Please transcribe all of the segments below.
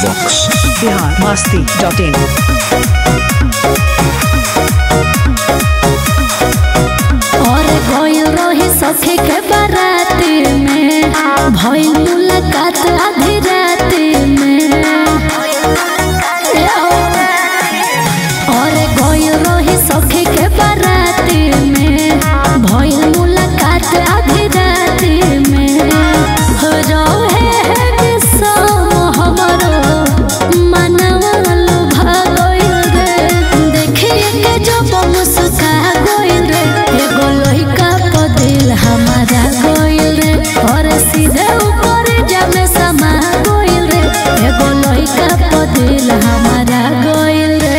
Vox. Bihar Masti dot in और गइल रही सखी के बाराती में भइल मुलाकात आधी राती में और गइल रही सखी के बाराती में भइल मुलाकात आधी राती में हो रहे है विषम हमरो मनवा लुभा गइल रे देखिए के जब मुस्का गइल रे एगो लइका प दिल हमारा गइल रे और सीधे ऊपर जमे समा गइल रे एगो लइका प दिल हमारा गइल रे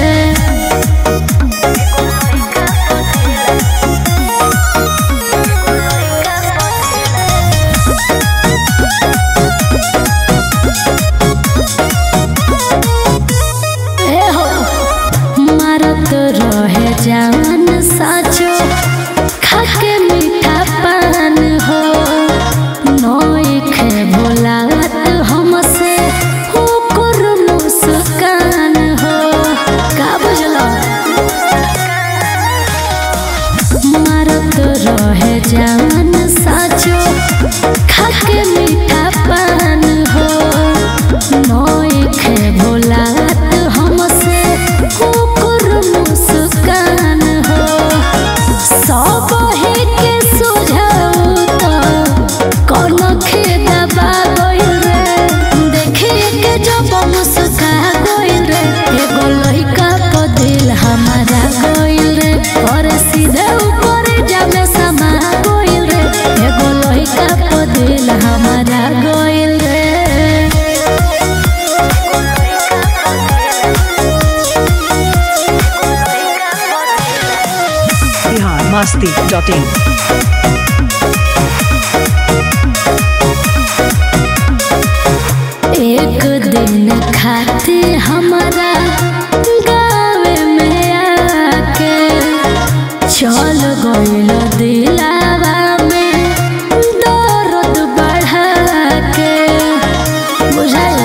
ए हो मारत रहे जान साचो खाके मीठा पान हो नई खे भोलात हमसे ओकर मुस्कान हो का बुझलो मारत रहे जान साचो खाके मीठा पान हो नई खे भोलात हमसे ओकर मुस्कान हो सब हे के सुझाऊ तो कौन खेदा गइल रे देखिए के जब मुस्का गइल रे एगो लइका प दिल हमारा गइल रे और सीधे ऊपर जामे समा गइल रे एगो लइका प दिल हमारा गइल रे बिहार मस्ती डॉट इन एक दिन खाते हमारा गाँव में आके चल गइल दिलावा में दर्द बढ़ा के बुझाइल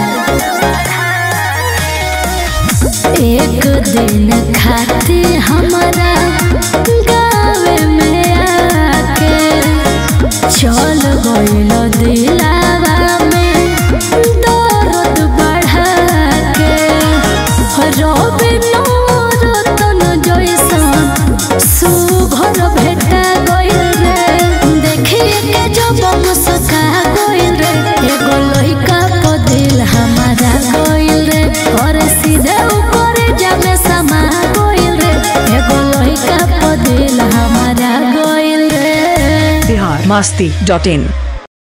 एक दिन खाते हमारा गाँव में आके चल गइल दिलावा में दर्द बढ़ा के रवि नौरतन जैसन सुघर भेटा गइल रे देखिए के जब मुस्का गइल रे एगो लइका प दिल हमारा गइल रे और सीधे ऊपर जामे समा गइल रे एगो लइका प दिल हमारा गइल रे बिहार मस्ती डॉट इन